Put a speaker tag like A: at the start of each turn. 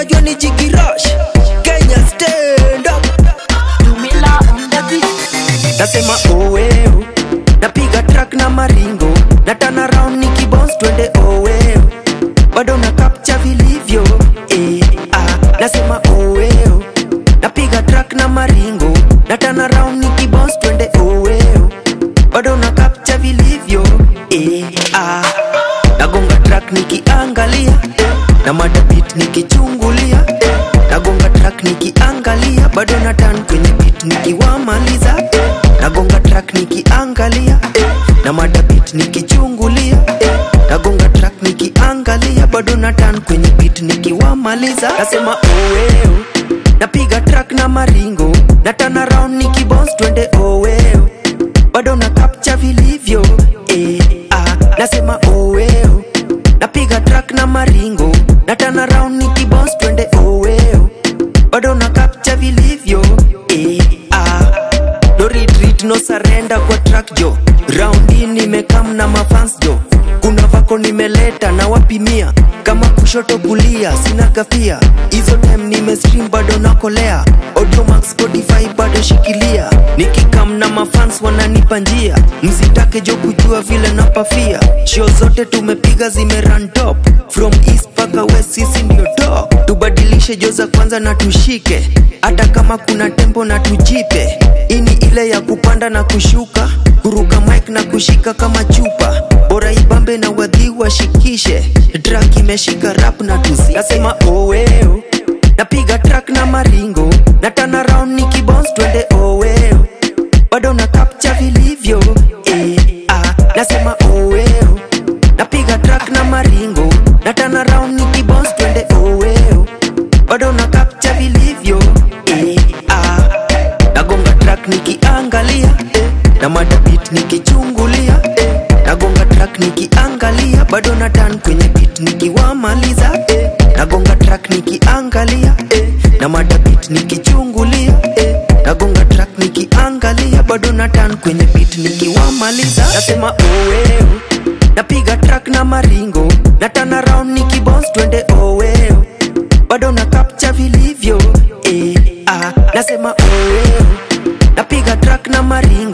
A: unajua ni jigirush kenya stand up
B: Dumila on the beat.
A: nasema oweo napiga track na maringo na turn around nikibons twende oweo bado na capture vilivyo eh, ah. nasema oweo napiga track na maringo na turn around nikibons twende oweo bado na capture vilivyo eh, ah. nagonga track nikiangalia na madabit nikichungulia nagonga track nikiangalia bado na tan kwenye bit nikiwamaliza nagonga track nikiangalia na madabit nikichungulia nagonga track nikiangalia bado na tan kwenye bit nikiwamaliza nasema oweo napiga track na maringo na turn around nikibons twende oweo bado na capture vilivyo eh, ah, nasema oweo napiga track na maringo na turn around nikibons twende oweo bado na capture vilivyo eh, ah. no retreat no surrender kwa track jo round hii nimekam na mafans jo kuna vako nimeleta na wapimia kama kushoto kulia sina kafia hizo time nimestream bado nakolea audiomax spotify bado shikilia nikikam na mafans wananipa njia msitake jo kujua vile napafia show zote tumepiga zimeran top from east paka west sisi ndio top tubadilishe jo za kwanza na tushike hata kama kuna tempo na tujipe ini ile ya kupanda na kushuka kuruka mic na kushika kama chupa bora ibambe na wadhi washikishe track imeshika rap na tusi nasema oweo napiga track na maringo na turn around nikibons twende oweo bado na capture vilivyo eh, ah, nasema oweo napiga track na maringo na turn around nikibons twende oweo bado na capture vilivyo eh, ah, nagonga track nikiangalia eh, na madabit nikichungulia eh, nagonga track nikiangalia bado na tan kwenye bit nikiwamaliza eh, nagonga track nikiangalia eh, na madabit nikichungulia eh, nagonga track nikiangalia bado na tan kwenye bit nikiwamaliza nasema oweo napiga track na maringo na turn around nikibons twende oweo bado na capture vilivyo eh, ah, nasema oweo napiga track na maringo